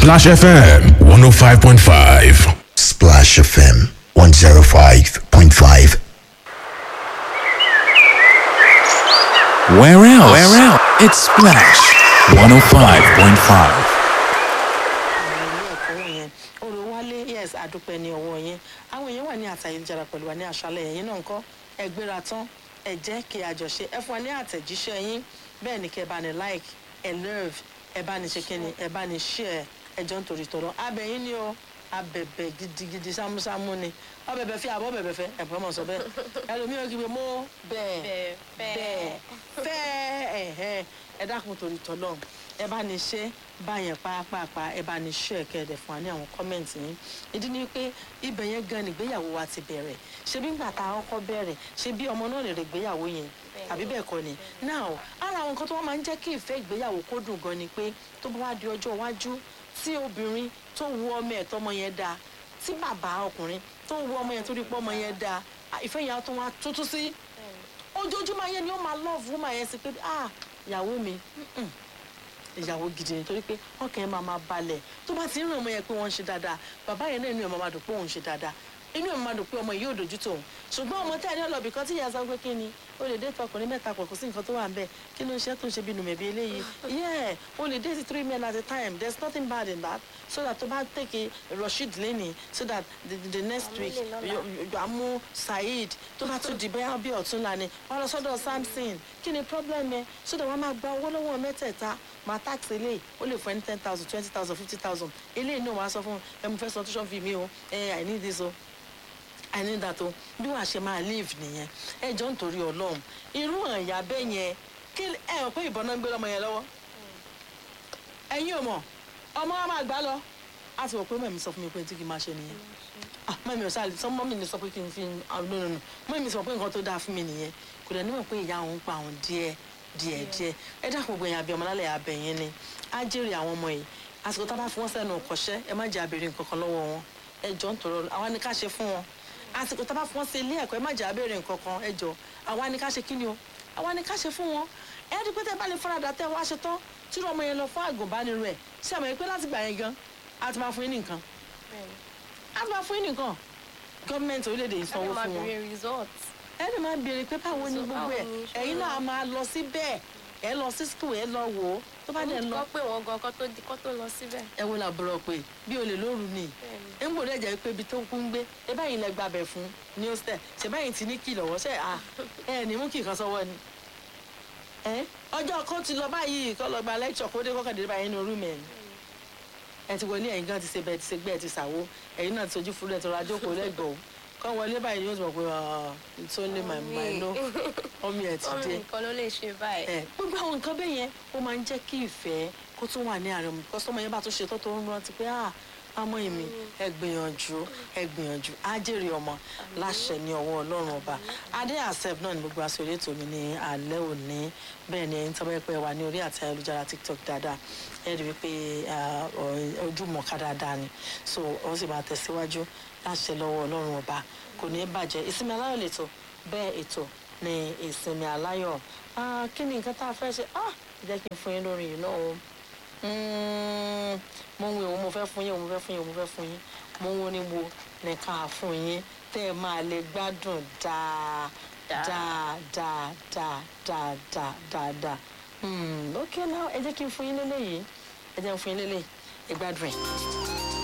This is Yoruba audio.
Splash FM 105.5. Splash FM 105.5. Where else? Where else? It's Splash 105.5. ilé ẹ̀kọ́ yẹn olùwálé yes àdúpẹ́ ní ọwọ́ yẹn àwọn èèyàn wà ní àtàyéjára pẹ̀lú wa ní àṣálẹ̀ yẹn náà ńkọ́ ẹ gbéra tán ẹ jẹ́ kí a jọ ṣe ẹ fún wa ní àtẹ̀jíṣẹ́ yín bẹ́ẹ̀ ni kẹ́ ẹ bá ní like ẹ love ẹ bá ní ṣe kíni ẹ bá ní share ẹ jọ ń torí tọ̀rọ̀ abẹ́yìn ni o abẹ̀bẹ̀ gidigidi sámúsámú ni ọbẹ̀bẹ̀ fi àbọ̀ bẹ̀bẹ̀ fẹ́ ẹ̀pọ̀ mọ̀ sọ bẹ́ẹ̀ ẹlòmíràn kí n bẹ mọ́ bẹ́ẹ̀ bẹ́ẹ̀ fẹ́ ẹ̀hẹ́ ẹ dákun torí tọ́lọ́ ẹ bá ní ṣe báyẹn pàápàá ẹ bá ní ṣe ẹ̀kẹ́ ẹ̀dẹ̀ fún wa ní àwọn kọ́mẹ̀ntì yín ìdí ni pé ibẹ̀ yẹn gan ni ìgbéyàwó wa ti bẹ̀rẹ̀ ṣé bí ngbà tá a kọ́kọ́ bẹ̀rẹ̀ ṣé bí ọmọ náà lè rè ìgbéyàwó yẹn àbí bẹ́ẹ̀ kọ́ ni now ara àwọn nǹkan tó wọ́n máa ń jẹ́ kí ìfẹ́ ìgbéyàwó kó dùn gan ni pé tó bá wá di ọjọ́ iwájú tí obìnrin tó wu ọmọ ẹ̀ tọmọ yẹn dáa tí bàbá ọkùnrin tó wu ọmọ yẹn tó rí pọ́ ọmọ yẹn dáa ìfẹ́ yẹn á tún wá tuntun sí ojoojúmọ́ yẹn ni ó máa love woman yẹn sí pé ah ìyàwó mi mm-mm, ìyàwó gidi ni torí pé ọkàn yẹn máa máa balẹ̀ tó bá ti ń rìn ọmọ yẹn pé wọ́n ń ṣe dáadáa bàbá yẹn náà inú ẹ̀ máa máa dùn pé òun ń ṣe dáadáa inú ẹ̀ máa dùn pé ọmọ yìí yóò dojú tòun ṣùgbọ́n ọmọ tẹ́ ẹ̀ ní ọlọ́bì kan tí ìyá sọ pé kí ni o lè déètì ọkùnrin mẹ́ta pọ̀ kò sí nǹkan tó wà ń bẹ̀ kí ló ń ṣe tó ń ṣe bí nùmẹ̀bí eléyìí yeah o lè déètì three men at a time there is nothing bad in that so that tó bá take Rasheed lẹ́nìí so that the, the, the next week àmú Saheed tó bá tún di bẹ́ẹ̀ bí ọ̀túnla ni wọ́n lọ sọ́dọ̀ Samson kí ni problem ẹ so that wọ́n máa gba owó lọ́wọ́ mẹ́tẹ̀ẹ̀ta máa tax eléyìí ó lè fún ẹni ten thousand twenty thousand fifty thousand eléyìí náà wàá sọ fún ẹ mo fẹ́ sọ tuition fee mi o ẹ I need this o I need that o bí wàá ṣe máa live nìyẹn ẹ jọ ń torí Ọlọ́run irú àyà bẹ́ẹ̀ yẹn kí ẹ hàn pé ìbọn náà ń gbé lọ́mọ yẹn lọ́wọ́ ẹ̀yin ò mọ̀ ọmọ wa máa gbá lọ a ti wọ̀ pé mẹ́mi sọ fún mi pé tí kì í máa ṣe nìyẹn ah mẹ́mi ò sáà sọ mọ́mí mi sọ pé kí n fi ah no no no mọ́mí mi sọ pé nǹkan tó dáa fún mi nìyẹn kò dẹ̀ níwọ̀n pé ìyá òun pa òun díẹ̀ díẹ̀ díẹ̀ ẹ dákun gbogbo ẹ̀yìn àbí ọmọlálẹ̀ abẹ yẹn ni á jèrè àwọn ọmọ yìí àsìkò tá a bá fi wọ́n sẹ́nu kọ́ṣẹ́ ẹ má jẹ́ abèrè nǹkan kan lọ́wọ́ wọn ẹ jọ ń tọrọ àwa ni ká ṣe fún wọn àsìkò tá a bá fi wọ́n sí ilé ẹ̀kọ́ ẹ má jẹ́ abèrè nǹkan kan ẹ jọ àwa ni ká ṣe kí ni o àwa ni ká ṣe fún wọn ẹ ẹ́ di pé tẹ́ bá lè faradà tẹ́ wá ṣe tán tí ọmọ yẹn lọ fún àgùnbánirọ̀ ẹ̀ ṣé àmọ́ pé láti gbà yẹn gan a ti máa fún yín nìkan a ti máa fún yín nìkan gọ́ọ̀mẹ̀ntì orílẹ̀-èdè yìí sanwó fún wọn ẹ lè máa béèrè pé báwo ni gbogbo ẹ̀ ẹ̀yin náà máa lọ síbẹ̀ ẹ lọ sí school ẹ lọ wò ó tó bá dẹ̀ lọ kọ́ pé wọ́n gan kọ́ tó di kọ́ tó lọ síbẹ̀. ẹ wo làbúrò pé bí olè lóru ni ẹ ń gbòdì ẹ̀jẹ̀ pé ibi tó kún ń gbé ẹ báyìí lẹ gbàbẹ̀ fún ní hostel ṣe báyìí ti ní kì lọ́wọ́ ṣe à ẹ ní mú kì kan sọ́wọ́ ni. ẹ ọjọ́ kan ti lọ báyìí kọ́ lọ gba lecture kó dé kọ́kàndé báyìí nínú rúùmù ẹ̀ ni. ẹ ti wọlé ẹ̀yin gan ti ṣe bẹ́ẹ̀ ti ṣe gbẹ́ ẹ ti ṣàwo ẹ̀yin náà ti sojú fúru ẹ̀ tó ra jókòó lẹ́gbọ̀ọ́ kọ́ wọlé báyìí yóò sọ pé it's only my mind no omi ẹ̀ ti ọmọ dé nìkan ló lè ṣe báyìí. ẹ gbogbo àwọn nǹkan bẹ́ẹ̀ yẹn ó máa ń jẹ́ kí ìfẹ́ kó tún wà ní àárín ọmọ kọ́sọ́mọ yẹn bá tún ṣe tó tó ń rántí pé ah ọmọ èmi ẹ gbìyànjú ẹ gbìyànjú á jèrè ọmọ láṣẹ ní ọwọ́ ọlọ́run ọba adé àṣẹf náà ní gbogbo aṣọ eré tòmí ní alẹ́ òní bẹ́ẹ̀ ni ẹ̀yin tọ́pẹ́ pẹ́ wà ní orí àti ayélujára tiktok dáadáa ẹ rí i wípé ah, ọ- ojúmọ̀ọ́ká dáadáa ni so ó sì máa tẹ̀síwájú láṣẹ lọ́wọ́ ọlọ́run ọba kò ní í bàjẹ́ ìsinmi aláyọ̀ lẹ́tọ̀ bẹ́ẹ̀ ètò ní ìsinmi aláyọ̀ Ah, kí ni nǹkan tá a fẹ́ ṣe Ah, jẹ́ kí n fún yín lórí yìí náà o Mm, mo ń wo ìwọ mo fẹ́ fún yín mo fẹ́ fún yín mo fẹ́ fún yín mo ń wo ní wo ní ká fún yín tẹ́ ẹ máa lè gbádùn dáa dáa dáa dáa dáa dáa dáa dáa Hmm, ok now ẹ jẹ́ kí n fún yín lélẹ́yìí ẹ jẹ́ n fún yín lélẹ́yìí ẹ gbádùn ẹ̀.